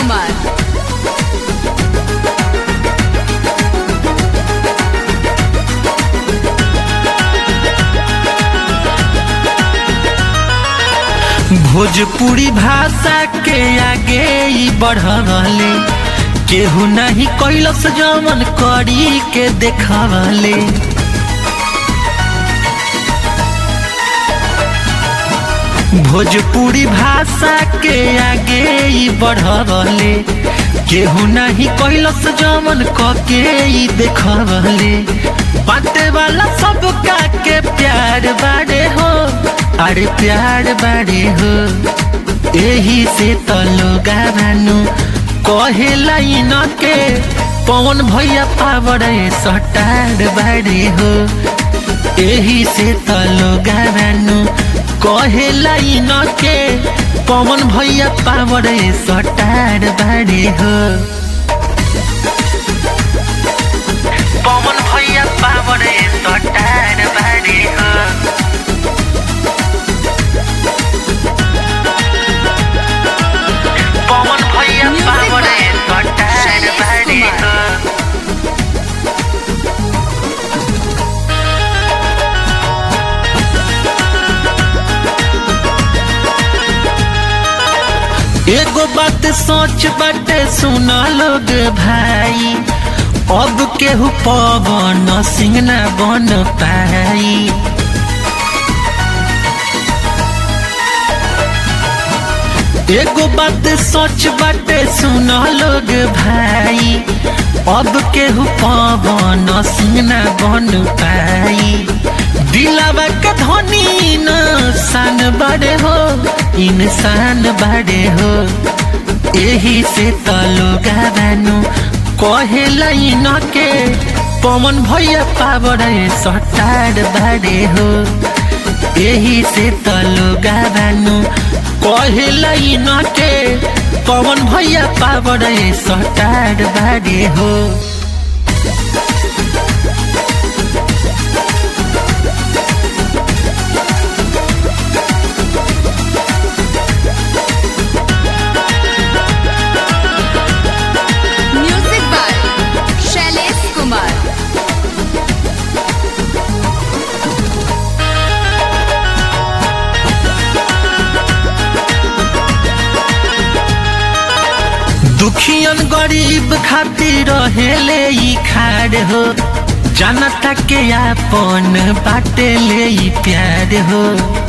कुमार भोजपुरी भाषा के आगे ई बढ़ले केहू नहीं कैलस जमन करी के देखवले भोजपुरी भाषा के आगे ई बढ़ले केहू नहीं कैलस जमन कके ई देखवले बाटे वाला सब का के प्यार बाड़े हो अरे प्यार बाड़े हो एही से तो लोग बानू कहे लाइन के पवन भैया पावर सटार बाड़े हो एही से तो लोग बानू कहे लाइन के पवन भैया पावर सटार बाड़े हो पवन भैया पावर सटार बाड़े हो पवन भैया Music power by star Shailesh बाड़े कुमार। हो एगो बात सोच बाटे सुना लोग भाई अब केहू पवन सिंह ना बन पाई एगो बात सोच बाटे सुना लोग भाई अब केहू पवन सिंह ना बन पाई दिलावा के धनी इंसान बड़े हो इंसान बड़े हो एही से तो लोग बानू कहे लाइन के पवन भैया पावर सटार बड़े हो एही से तो लोग बानू कहे लाइन के पवन भैया पावर सटार बड़े हो म्यूजिक बाय शैलेश कुमार दुखियन गरीब खातिर रहेले ई खाड़ हो जनता के आपन बाटे ले ई प्यार हो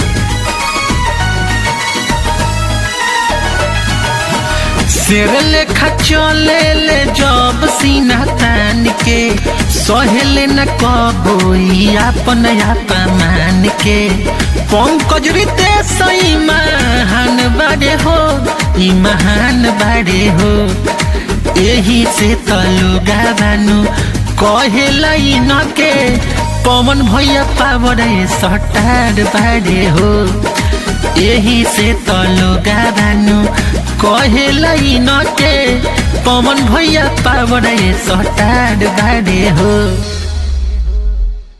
शेर लेखा चले ले जब सीना तान के सहेले न कबोई आपन अपमान के पंकज रीते सही महान बाड़े हो ई महान बाड़े हो एही से तो लोग बानू कहे लाइन के पवन भैया पावर सटार बाड़े हो एही से तो लोग बानू कहे लाइन के पवन भैया पावर सटार बाड़े हो